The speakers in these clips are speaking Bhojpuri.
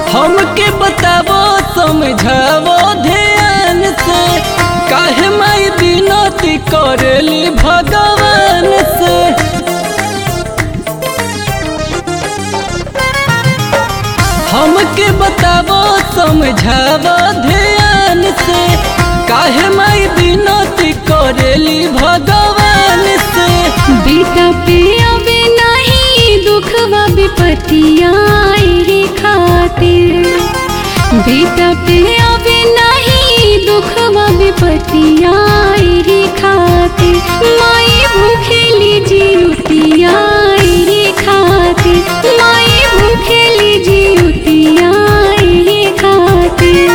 हमके बतावो समझावो ध्यान से काहे माई बिनती करेली भगवान से हमके बतावो समझावो ध्यान से काहे माई बिनती करेली भगवान से बेटा पे अबे नहीं दुखवा विपत्तिया रे खातिर बेटा पे अबे नहीं दुखवा विपत्तिया रे खातिर माई भूखेली जीवतिया रे खातिर माई भूखेली जीवतिया रे खातिर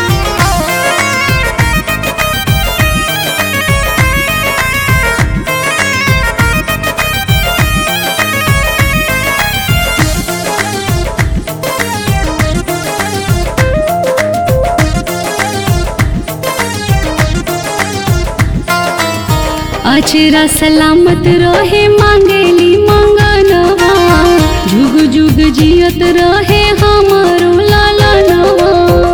अचरा सलामत रहे मांगेली मंगनवा जुग जुग जियत रहे हमारो लालनवा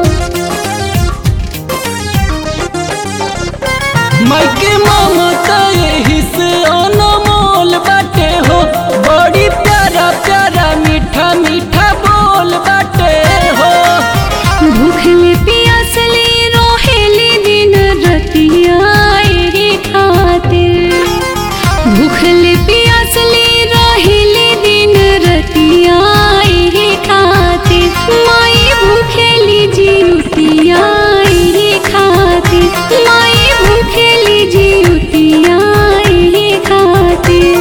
माई के ममता यही से अनमोल बाटे हो बड़ी प्यारा प्यारा मीठा मीठा बोल बाटे हो भूखले पियासले रोहेली दिन रतिया रे खातिर भूखले पियासले रोहेली दिन रतिया रे खातिर माई भूखेली जीवतिया रे खातिर माई भूखेली जीवतिया रे खातिर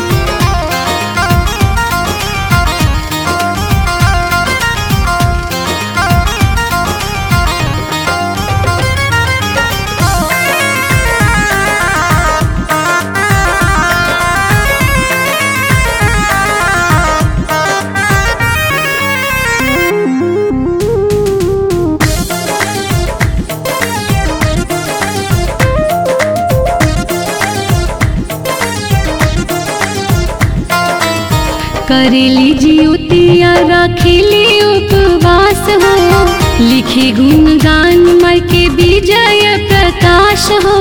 करेली जियोतिया रखेली उपवास हो लिखी गुणगान मर के विजय प्रकाश हो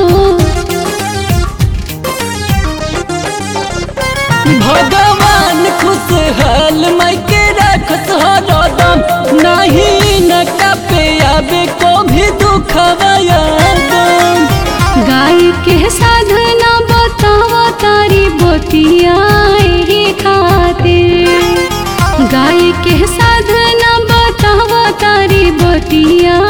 भगवान खुशहाल माई के रखत हरदम नहीं न कपे आवे को भी दुखवा यादम गाय के साधना बतावा तारी बोतिया रे खातिर गाय के साधना बतावा तारी बोतिया